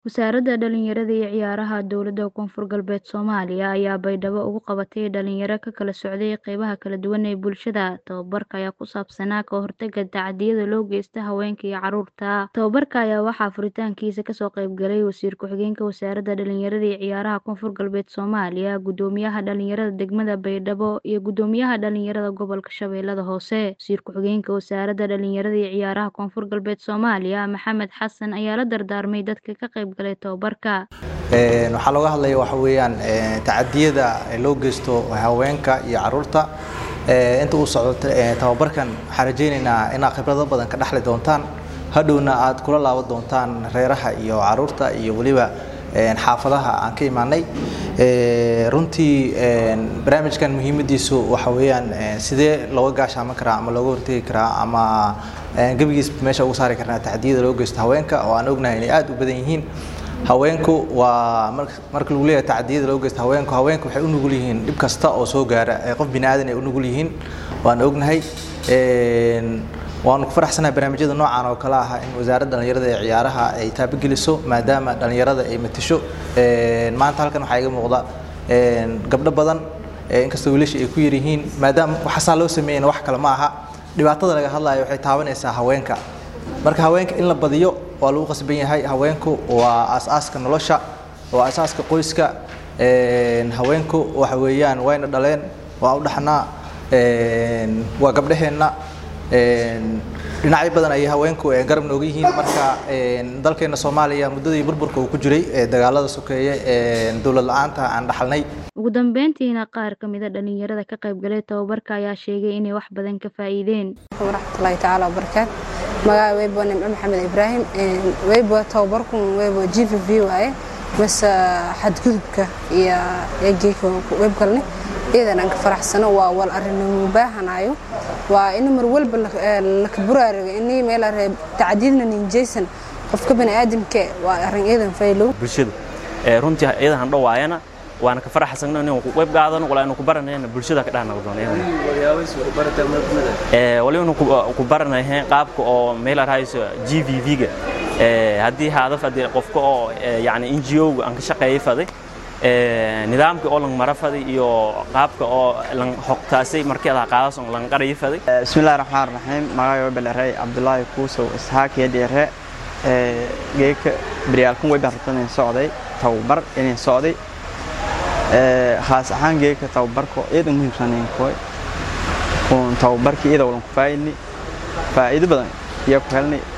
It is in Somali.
Wasaaradda Dhallinyarada iyo Ciyaaraha Dowladda Koonfur Galbeed Soomaaliya ayaa baydhabo ugu qabatay dhalinyaro ka kala socday qaybaha kala duwan ee bulshada. Tababarka ayaa ku saabsanaa ka hortagga tacadiyada loo geysto haweenka iyo carruurta. Tababarka ayaa waxaa furitaankiisa kasoo qayb galay Wasiir Ku-xigeenka Wasaaradda Dhallinyarada iyo Ciyaaraha Koonfur Galbeed Soomaaliya, Guddoomiyaha Dhalinyarada Degmada Baydhabo, iyo Guddoomiyaha Dhalinyarada Gobolka Shabeellaha Hoose. Wasiir Ku-xigeenka Wasaaradda Dhallinyarada iyo Ciyaaraha Koonfur Galbeed Soomaaliya, Maxamed Xasan ayaa la dardaarmay dadka ka qayb galay tababarka. waxaa looga hadlaya waxa weeyaan tacadiyada loo geysto haweenka iyo carruurta inta uu socdo tababarkan waxaan rajaynaynaa inaad khibrado badan ka dhexli doontaan hadhowna aad kula laaban doontaan reeraha iyo carruurta iyo weliba xaafadaha aan ka imaanay runtii barnaamijkan muhiimadiisu waxa weeyaan sidee looga gaashaaman karaa ama looga hortegi karaa ama gebigiis meesha ugu saari karnaa tacdiyada loo geysto haweenka oo aan ognahay inay aad u badan yihiin haweenku waa marka lagu leeyahay tacdiyada loo geysto haweenku haweenku waxay u nugul yihiin dhib kasta oo soo gaara qof bini aadan ay u nugul yihiin waan ognahay waanu ku faraxsanahay barnaamijyada noocan oo kale ah in wasaaradda dhallinyarada ee ciyaaraha ay taabageliso maadaama dhallinyarada ay matasho maanta halkan waxaa iga muuqda gabdho badan inkastoo wiilasha ay ku yar yihiin maadaama waxaasaa loo sameeyana wax kale ma aha dhibaatada laga hadlayo waxay taabanaysaa haweenka marka haweenka in la badiyo waa lagu qasban yahay haweenku waa aasaaska nolosha waa aasaaska qoyska haweenku waxa weeyaan wayna dhaleen waa u dhaxnaa waa gabdhaheenna dhinacyo badan ayay haweenku garab nooga yihiin marka dalkeena soomaaliya muddadii burburka uu ku jiray dagaalada sokeeye dowlad la-aanta aan dhaxalnay ugu dambeyntiina qaar ka mid a dhalinyarada ka qayb galay tababarka ayaa sheegay inay wax badan ka faa'iideen waraxmatullaahi tacaala wabarakaatu magaca weybo nimco maxamed ibraahim weybo tababarkun weybo g v v waaye mase xadgudubka iyo eegeyka weybgalne iyadan aan ka faraxsano waa wal arrinimo baahanayo waa in mar walba laka buraarigo ini meel tacdiidna ninjaysan qofka bani aadamke waa arrin iyadan faylow bulshada runtii iyadan han dhowaayana waana ka faraxsagno inaan ku qayb qaadano walaa inu ku baranayna bulshada ka dhahna waliba inu ku baranayeen qaabka oo meel arhayso g v v-ga haddii hadaf haddii qofka oo yani n g o-ga aan ka shaqeeyay faday nidaamka oo lang mara faday iyo qaabka oo lang hogtaasay markii adaa qaadas on lang qarayi faday bismillahi raxmaan raxiim magacay webelere cabdulaahi kuusow isxaaq yadheere geeka beryaalkan weyba rabtan in socday tababar inin socday khaas ahaan geeka tababarka iyada muhiimsanayn koy uun tababarkii iyada walan ku faa'idni faa'iido badan iyo ku helnay